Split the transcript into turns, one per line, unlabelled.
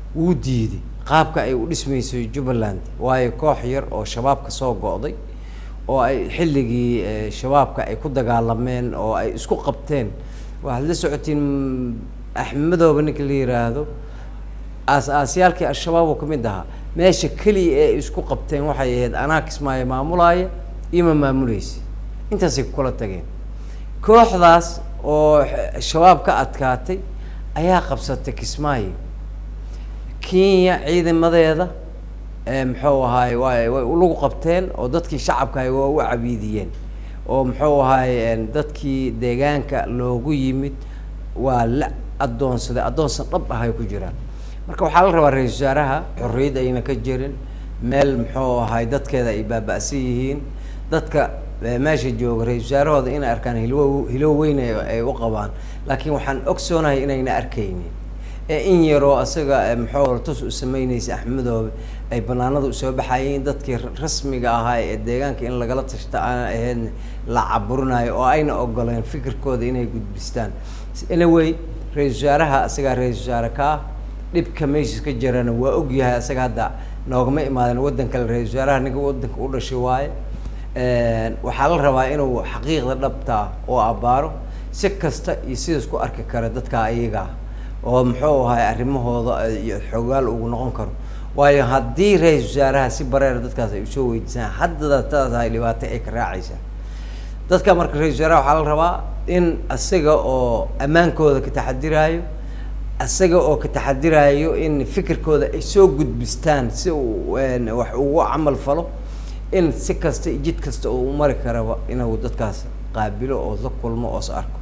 wuu diiday qaabka ay u dhismayso jubbaland waayo koox yar oo shabaabka soo go'day oo ay xilligii eh, shabaabka ay ku dagaalameen oo ay isku qabteen waxaad la socotiin axmedooba ninka la yiraahdo aas-aasyaalkii al-shabaab oo ka mid ahaa meesha keliya ee ay isku qabteen waxay ahayd anaa kismaayo maamulaaya iyo ma maamuleysa intaasay ku kala tageen kooxdaas oo x- shabaab ka adkaatay ayaa qabsatay kismaayo kenya ciidamadeeda ee muxuu ahaay way way lagu qabteen oo dadkii shacabka ahay waa u cabiidiyeen oo muxuu ahaay een, dadkii deegaanka loogu yimid waa la addoonsaday addoonsan dhab ah ay ku jiraan marka waxaa la rabaa ra-iisul wasaaraha xorriyad ayna ka jirin meel muxuu ahaay dadkeeda ay baaba'san yihiin dadka eh, meesha jooga ra-iisul wasaarahooda inay arkaan hilwo hilow weyn ay ay u qabaan laakiin waxaan ogsoonahay inayna arkaynin ee in yaroo asaga muxuu tus u sameynaysa axmedoobe ay banaanada usoo baxayeen dadkii ra- rasmiga ahaa ee deegaanka in lagala tashta aan ahayn la caburinayo oo ayna ogoleen fikirkooda inay gudbistaan anyway ra-iisul wasaaraha asagaa ra-iisul wasaare ka ah dhibka meesha ka jirana waa ogyahay asaga hadda noogama imaadan waddan kale ra-iisul wasaaraha ninka waddanka u dhashay waaye waxaa la rabaa inuu xaqiiqda dhabta ah oo abbaaro si kasta iyo sidaas ku arki kara dadka ayaga ah oo muxuu ahay arrimahooda iyo xogaal ugu noqon karo waayo haddii ra-iisul wasaaraha si bareera dadkaas ay usoo weydiisaan haddada taas ay dhibaato ay ka raacaysaa dadka marka ra-isul wasaaraha waxaa la rabaa in isaga oo ammaankooda ka taxadiraayo isaga oo ka taxadiraayo in fikirkooda ay soo gudbistaan si uu een, wax ugu camal falo in si kasta iyo jid kasta uu mari karaba inuu dadkaas qaabilo oo la kulmo oo is arko